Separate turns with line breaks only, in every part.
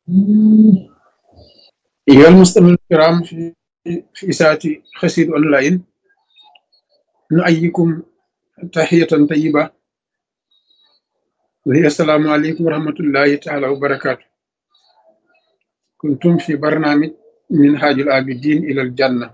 أيها المستمعون الكرام في في إذاعة خسير أونلاين نؤيكم تحية طيبة وهي السلام عليكم ورحمة الله تعالى وبركاته كنتم في برنامج منهاج العابدين إلى الجنة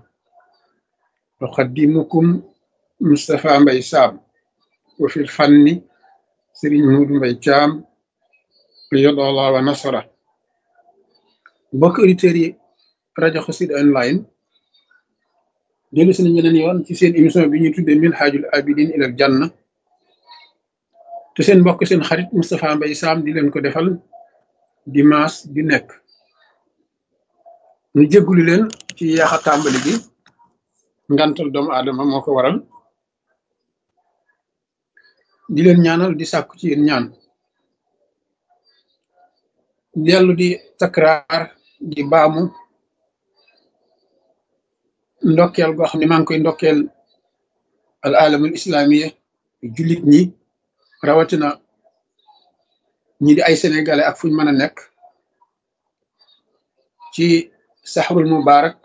أقدمكم مصطفى مبي سام وفي الفن سرين مود مبي جام قيد الله ونصره mbokk auditeurs yi rajo Xassida online dellu si nañ beneen yoon ci seen émission bi ñuy tuddee Minhajul Abidin ilal Janna te seen mbokk seen xarit Moustapha Mbaye Sam di leen ko defal dimanche bi nekk ñu jéggulu leen ci yaaxa tàmbali bi ngantal doomu aadama moo ko waral di leen ñaanal di sàkku ci yéen ñaan dellu di takraar di baamu ndokkeel goo xam ne maa ngi koy ndokkeel al alamul islamiya jullit ñi rawatina ñi di ay sénégalais ak fuñ mën a nekk ci saxrul mubarak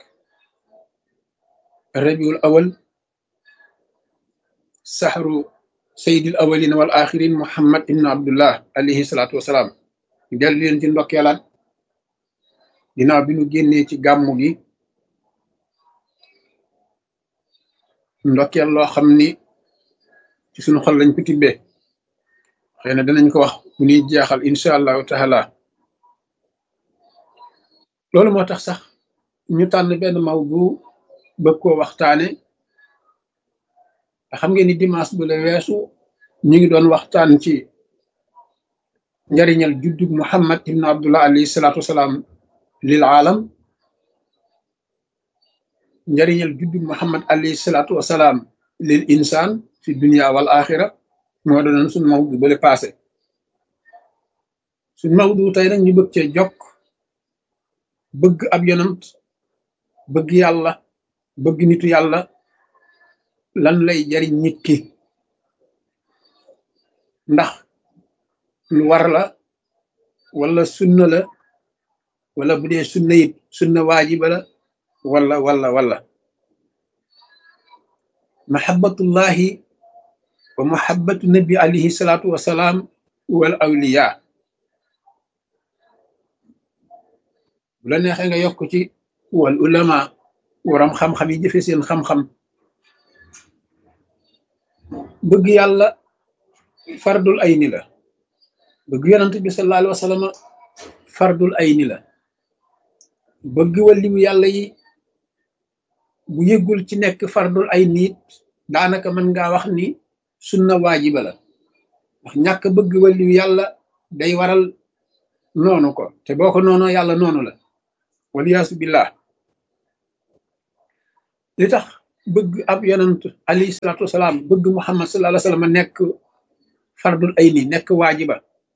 rabiul awal saxru sayidil awalin wal axirin muhammad ibn abdullah alayhi salaatu wasalaam dellu leen ci ndokkeelaat ginnaaw bi ñu génnee ci gàmmu gi ndokkeel loo xam ni ci suñu xol lañ ko tibbee xëy na danañ ko wax bu ñuy jeexal incha allahu taala loolu moo tax sax ñu tànn benn maw bu bëgg koo waxtaane te xam ngeen ni dimanche bu la weesu ñu ngi doon waxtaan ci njariñal juddug muhammad ibn abdullah alayhi salaatu wasalaam lil aalam njariñal juddug muhammad alayhi salaatu wasalaam lil insaan fi dunia wal axira moo doonoon suñ mawdu bale passé suñ mawdu tey nag ñu bëgg cee jokk bëgg ab yonant bëgg yàlla bëgg nitu yàlla lan lay jariñ nit ki ndax lu war la wala sunna la wala bu dee sunna it sunna waajiba la wala wala wala mahabbatullahi wa mahabbatu nabi alayhi salaatu wasalaam wal awliya bu la neexee nga yokk ci wal ulama waram xam-xam yi jëfe seen xam-xam bëgg yàlla fardul ayni la bëgg yonant bi sallallahu alayhi wa sallam fardul ayni la bëgg waliyu yàlla yi bu yëggul ci nekk fardul ayni it daanaka mën ngaa wax ni sunna waajiba la ndax ñàkk bëgg waliyu yàlla day waral noonu ko te boo ko noonoo yàlla noonu la waliyaasu billah li tax bëgg ab yonant alayhi salaatu wasalaam bëgg muhammad sallallahu alayhi wa sallam nekk fardul ayni nekk waajiba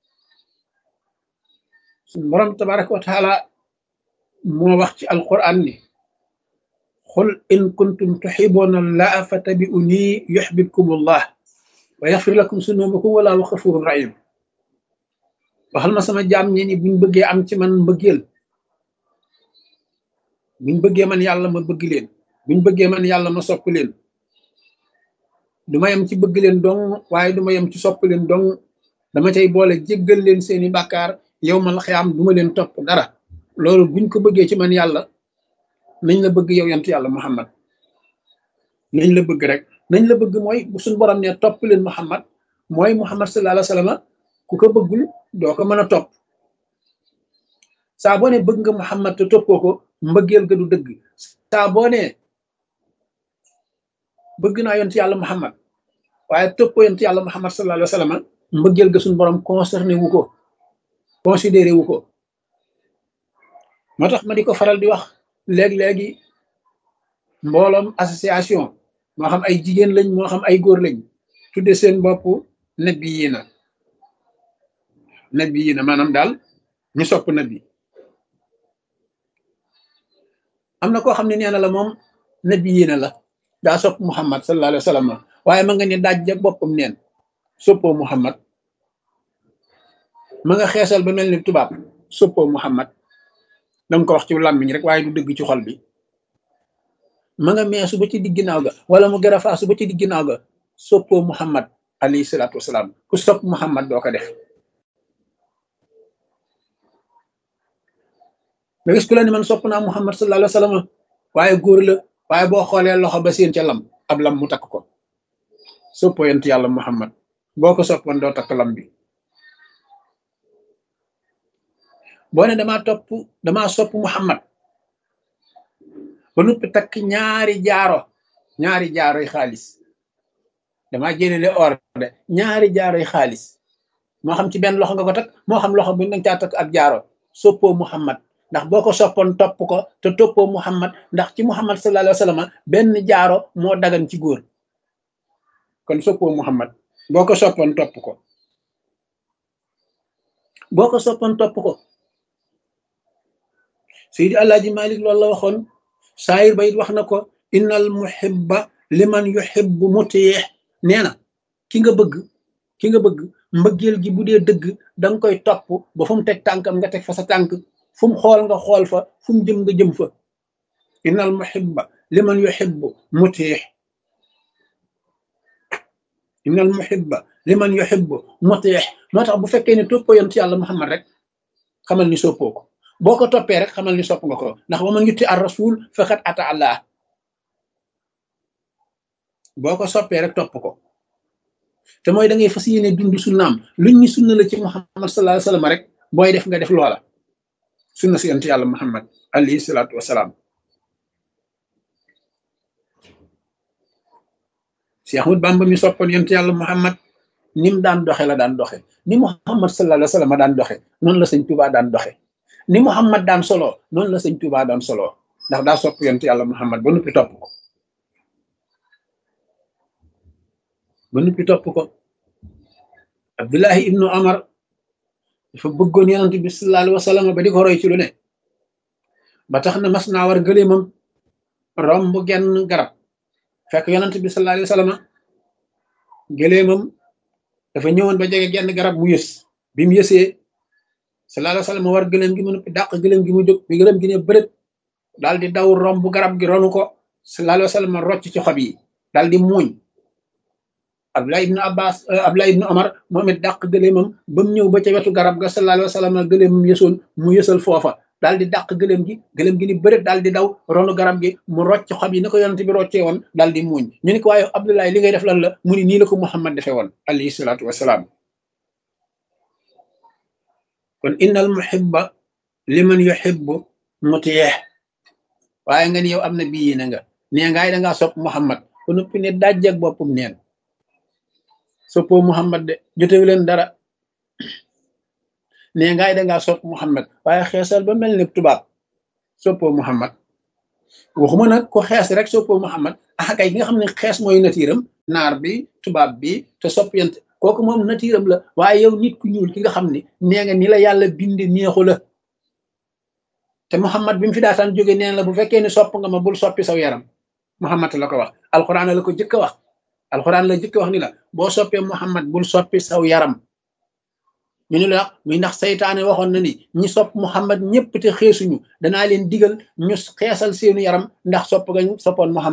suñ borom tabaraka wa taala moo wax ci alquran ni xul in kuntum tuxibuuna allaha fattabi'uni yuxbibkum allah wa yaxfir lakum sunubakum wallahu xafurun rahim waxal ma sama jaam ñi ni buñ bëggee am ci man mbëggeel buñ bëggee man yàlla ma bëgg leen buñ bëggee man yàlla ma sopp leen du ma yem ci bëgg leen dong waaye du ma yem ci sopp leen dong dama cay boole jéggal leen seeni bàkkaar yow mal xiyaam du ma leen topp dara loolu buñ ko bëggee ci man yàlla nañ la bëgg yow yant yàlla muhammad nañ la bëgg rek nañ la bëgg mooy bu suñ borom ne topp leen muhammad mooy muhammad sallallahu alayhi wa sallam ku ko bëggul doo ko mën a topp saa boo ne bëgg nga muhammad te toppoo ko mbëggeel ga du dëgg saa boo ne bëgg naa yont yàlla muhammad waaye toppoo yont yàlla muhammad sallallahu alayhi wa sallam mbëggeel ga suñ borom concerné wu ko considéré wu ko moo tax ma di ko faral di wax léeg-léegi mbooloom association moo xam ay jigéen lañ moo xam ay góor lañ tudde seen bopp nabi yi na nabi yi na maanaam daal ñu sopp nabi am na koo xam ne nee na la moom nabi yi na la daa sopp muhammad sallallahu alayhi wa sallam waaye ma nga ne daaj ja boppam neen soppoo muhammad ma nga xeesal ba mel ni tubaab soppoo muhammad danga ko wax ci làmmiñ rek waaye du dëgg ci xol bi ma nga meesu ba ci digg ginnaaw ga wala mu gën a faasu ba ci digg ginnaaw ga soppoo muhammad alayhi salaatu wasalaam ku sopp muhammad doo ko def nga gis ku la ni man sopp naa muhammad sallallahu alayhi wa sallam waaye góor la waaye boo xoolee loxo ba seen ca lam ab lam mu takk ko soppoo yent yàlla muhammad boo ko soppoon doo takk lam bi boo ne damaa topp damaa sopp muhammad ba noppi takk ñaari jaaro ñaari jaaroy xaalis damaa jëlele or de ñaari jaaroy xaalis moo xam ci benn loxo nga ko takk moo xam loxo bu nanga caa takk ak jaaro soppoo muhammad ndax boo ko soppoon topp ko te toppoo muhammad ndax ci muhammad sallallahu alayhi wa sallam benn jaaro moo dagan ci góor kon soppoo muhammad boo ko soppoon topp ko boo ko soppoon topp ko Seydi Alaaji Malik loolu la waxoon saayir ba it wax na ko innal muhibba liman yuhibbu mutiyeex nee na ki nga bëgg ki nga bëgg mbëggeel gi bu dee dëgg danga koy topp ba fu mu teg tànkam nga teg fa sa tànk fu mu xool nga xool fa fu mu jëm nga jëm fa innal muhibba liman yuhibbu mutiyeex innal muhibba liman yuhibbu mutiyeex moo tax bu fekkee ne toppoo yonent yàlla Muhammad rek xamal ni soppoo ko boo ko toppee rek xamal ni sopp nga ko ndax ba man yutti ar rasul faqat ata allah boo ko soppee rek topp ko te mooy da ngay fas yéene dund sunnaam luñ ñu sunna la ci muhammad sallallahu alayhi wasallam rek booy def nga def loola sunna si yonent yàlla muhammad alayhi salaatu wasalaam si Ahmad Bamba mi soppoon yonent yàlla muhammad ni mu daan doxe la daan doxe ni muhammad sallallahu alayhi wasallam daan doxe noonu la sëñ Tuubaa daan doxe ni muhammad daan solo noonu la sëñ Tuubaa daan solo ndax daa sopp yonent yàlla muhammad ba noppi topp ko ba noppi topp ko abdullahi ibnu amar dafa bëggoon yonent bi sallallahu alayhi wa sallam ba di ko roy ci lu ne ba tax na mas naa war gëléemam romb genn garab fekk yonent bi sallallahu alayhi wa sallam gëléemam dafa ñëwoon ba jege genn garab mu yës bi mu yësee sallallahu alayhi wa sallam war gëléem gi mu noppi dàq gëléem gi mu jóg bi gëléem gi ne bërët daal di daw romb garab gi ronu ko sallallahu alayhi wa sallam rocc ci xob yi daal di muuñ Abdullah ibnu Abbas Abdullah ibnu Omar moom it dàq gëléemam ba mu ñëw ba ca wetu garab ga sallallahu alayhi wa sallam gëléemam yësoon mu yësal foofa daal di dàq gëléem gi gëléem gi ni bërët daal di daw ronu garab gi mu rocc xob yi ni ko yonent bi roccee woon daal di muuñ ñu ni ko waaye Abdullah li ngay def lan la mu ni nii la ko Muhammad defee woon alayhi salaatu wasalaam kon innal muhibba liman yuhibbu mutiyeex waaye nga ni yow am na bii na nga nee ngaay dangaa sopp Muhammad ko noppi ne dajjak boppam neen soppoo Muhammad de jotewu leen dara nee ngaay dangaa sopp Muhammad waaye xeesal ba mel ni tubaab soppoo Muhammad waxuma nag ko xees rek soppoo Muhammad ah kay ki nga xam ne xees mooy natiiram naar bi tubaab bi te sopp yent kooku moom natiiram la waaye yow nit ku ñuul ki nga xam ne nee nga ni la yàlla binde neexu la te Muhammad bi mu fi daataan jóge neen la bu fekkee ne sopp nga ma bul soppi saw yaram Muhammad la ko wax alxuraan la ko jëkk a wax alxuraan la jëkk a wax ni la boo soppee Muhammad bul soppi saw yaram ñu ni la muy ndax saytaane waxoon na ni ñi sopp Muhammad ñëpp te xeesuñu danaa leen digal ñu xeesal seenu yaram ndax sopp nga soppoon Muhammad